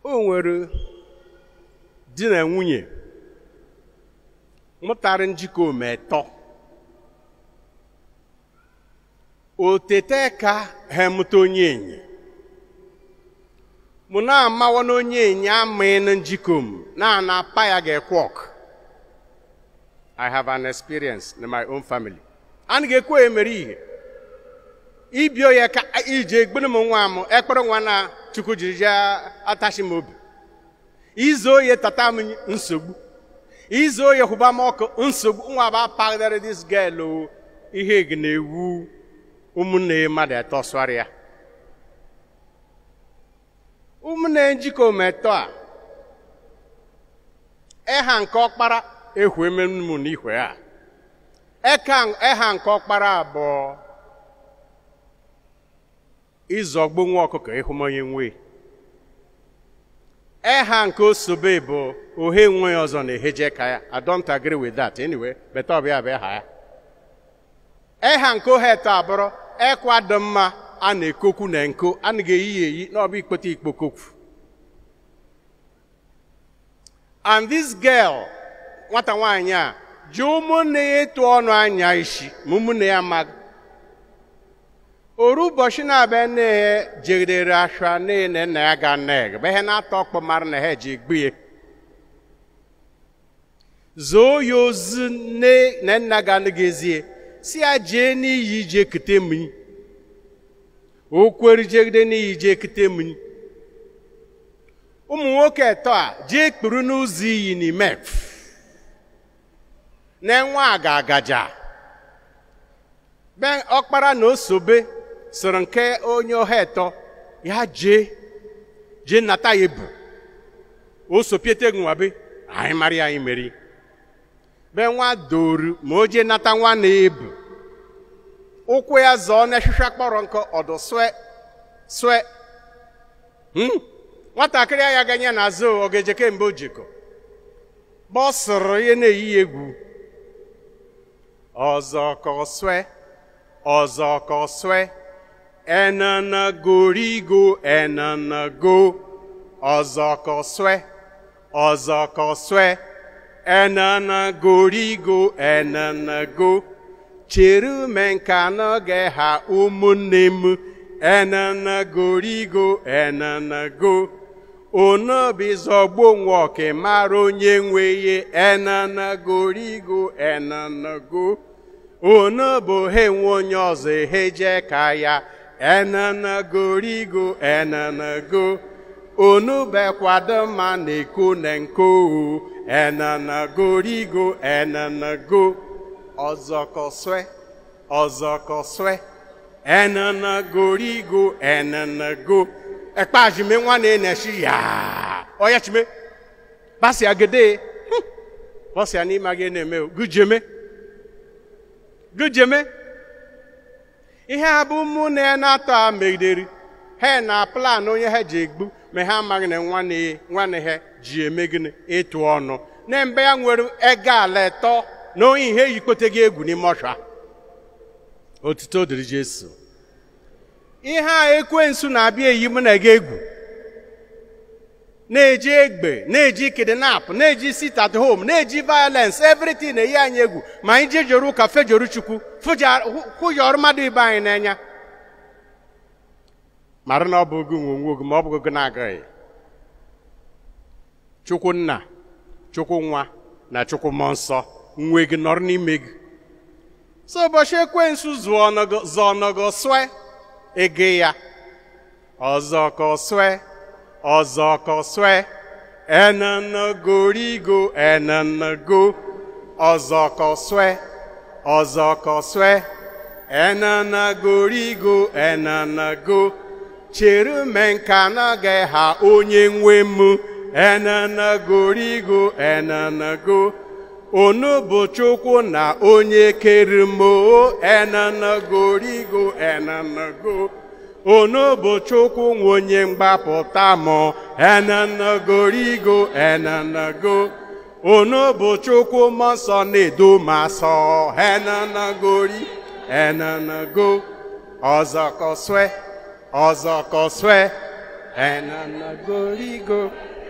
o nwere di na nwunye mụtara njikọ ometọ otete ka ha mụta onye enyi mụ na-amawa na onye enyi amaghị na njikọ m na na apa ya ga-ekwe ọkụ I have an experience in my own family. a na ga-ekwe emere ihe ibio ya ka iji egbere m nwa m ekpere nwa na chukwu jiri ji atachi m obi izu oye tata m nsogbu izu oye hụba m ọkụ nsogbu nwa ba pagdara this girl o ihe gị na-ewu ụmụnne mmadụ eto sụara ya ụmụnne njikọ metọ a eha nke ọkpara ehwe ememu n'ihwe a eka eha nke ọkpara abụọ ịzọgbu nwa ọkụkọ ịhụmonye nwe eha nke osobe bụ ohe nwe ọzọ na-eheje ka ya I don't agree with that anyway beta ọbịa bụ ha ya eha nke ohe eto abụrụ ekwado mma a na-ekokwu na nko a na ga-eyi ya eyi n'ọbụ ikpete ikpokokwu and this girl nwata nwaanyị a ji ụmụnne ya etu ọnụ anya isi ma ụmụnne ya amaghị oru ụbọchị na-abịa nne ya jegidere ashwa nne na nna ya ga neg bụ ihe na-atọ ọkpọ mara na ha ji egbu ya zoo ya ozu nne na nna ga anaghịzie si ya jee n'iyi jee kute mmiri o kwere jegide n'iyi jee kute mmiri ụmụ nwoke eto a jee kpuru n'ụzọ iyi n'ime na-enwe aga-agaja be ọkpara na osobe soro nke onye ọha eto ya jee jee nata ya ebu o sopiete nwabe anyị mara ya anyị meri be nwa doru ma o jee nata nwa na ebu ụkwụ ya zọọ n'eshisha kpọrọ nkọ ọdụ swe swe nwatakịrị ya ganye n'azụ ọ ga-eje kemgbe o jikọ gbọsụrụ ihe na-eyi ya egwu ọzọ ka ọswe ọzọ ka ọswe enana gorigo enana go ọzọ ka ọswe ọzọ ka ọswe enana gorigo enana go chere me nka n'oge ha ụmụnne m enana gorigo enana go onobizọgbo nwoke mara onye nwe ye enana gorigo enana go onobo he nwe onye ọzọ eheje ka ya enana gorigo enana go onubekwado ma na-eko na nko enana gorigo enana go ọzọkọswe ọzọkọswe enana gorigo enana go ekpajime nwa na-eneshi ya ọya chime basi agede bọsi ya n'ime aga na-eme gujeme gujeme ihe a bụ mụ na ya na-atọ a megidere ha na plan onye ha ji egbu ma ha amaghị na nwanne ha ji eme gịnị ịtụ ọnụ na mgbe ya nwere ego ala etọ na onye ihe yikpote gị egwu n'ime ọsha otuto dịrị Jesu ihe a ekwensu na-abịa eyi mụ na gị egwu na-eji egbe na-eji kidnap na-eji sit at home na-eji violence everything na-eyi anyị egwu ma anyị jejoro ụka fejoro chukwu kwụjọrọ mmadụ ibe anyị n'anya mara na ọ bụ gị nwe onwe gị ma ọ bụ gị na-agaghị chukwu nna chukwu nwa na chukwu mmụọ nsọ nwe gị nọrọ n'ime gị so ụbọchị ekwensu zụọ ọnọgọ swe ege ya ọzọ ka ọswe ọzọ ka ọswe enanagorigo enanago ọzọ ka ọswe ọzọ ka ọswe enanagorigo enanago chere me nka naghị ha onye nwe m enanagorigo enanago onu bụ chukwu na onye kere m enanagorigo enanago onu bụ chukwu nwe onye mgbapụta m enanagorigo enanago onu bụ chukwu mmụọ nsọ na-edo m asọ enanagori enanago ọzọ kọswe ọzọ kọswe and I'm not going to go.